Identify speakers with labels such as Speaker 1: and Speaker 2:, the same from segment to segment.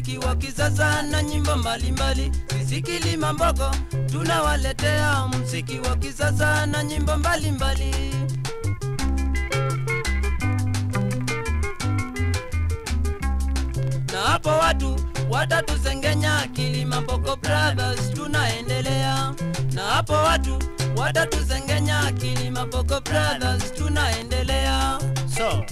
Speaker 1: mziki wa kisasa na nyimbo mbalimbali. Sisi Kilima Mbogo tunawaletea mziki wa kisasa na nyimbo mbalimbali. Na hapo watu watatusengenya, Kilima Mbogo Brothers tunaendelea. Na hapo watu watatusengenya, Kilima Mbogo Brothers tunaendelea.
Speaker 2: So,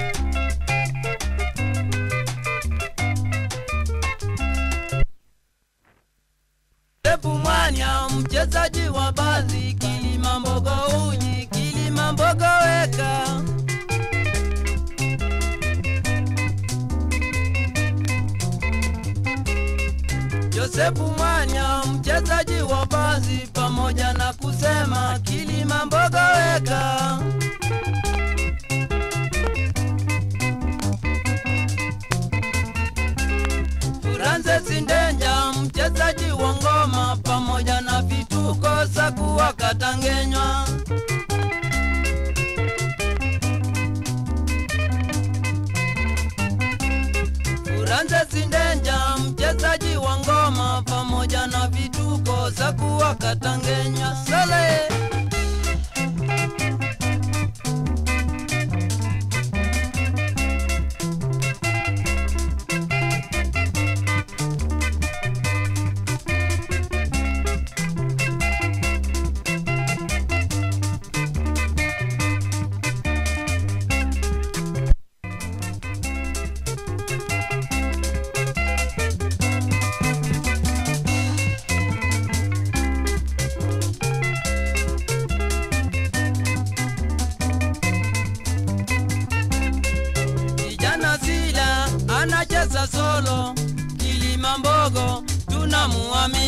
Speaker 1: Ebu Mwanya, mchezaji wa bazi, Kilima Mbogo uji, Kilima Mbogo weka. Josefu Mwanya, mchezaji wa bazi, pamoja na kusema Kilima Mbogo weka. Francis Ndenja, mchezaji wa ngoma, pamoja na vituko za kuwakatangenywa. Francis Ndenja, mchezaji wa ngoma, pamoja na vituko za kuwakatangenywa. Sale Kijana Sila anacheza solo, Kilima Mbogo tunamuamini.